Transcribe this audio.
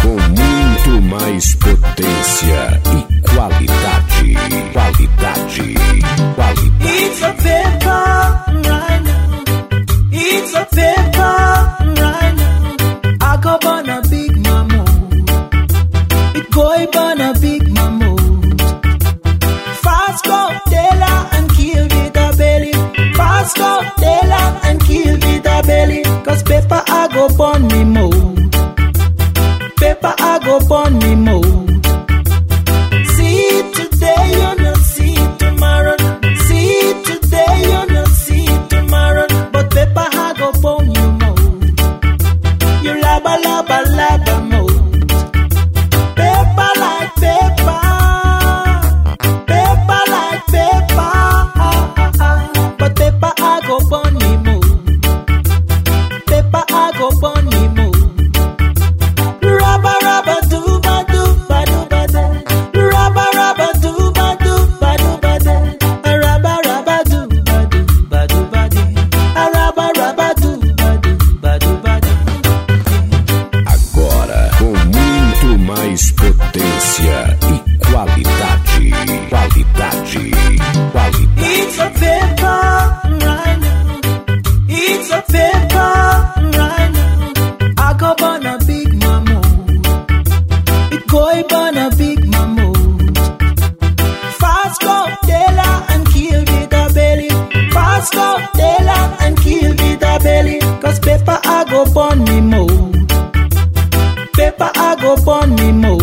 com muito mais potência e qualidade. Qualidade. Qualidade. It's a paper right now. It's a paper right now. I go burn a big mammoth. It go burn a big mammoth. Fast go Dela and kill with a belly. Fast go Dela and kill with a belly. Cause paper I go burn me more. Paper I go burn me more. See today, you not see tomorrow. See today, you not see tomorrow. But paper I go burn you more. You laba laba laba more. Paper like paper. Paper like paper. But paper I go burn me more. Paper I go burn me more. Rabba rabba do ba do ba do ba da. Rabba rabba do ba do ba do ba da. Rabba rabba do ba do ba do ba da. Rabba rabba do ba do ba do ba da. Agora com muito mais potência e qualidade. Qualidade. Qualidade. It's a paper right now. It's a paper right now. I go burn a big mammoth. It go burn a big mammoth. Fast go Dela and kill with a belly. Fast go Dela and kill with a belly. Cause paper I go burn me more. Paper I go burn me more.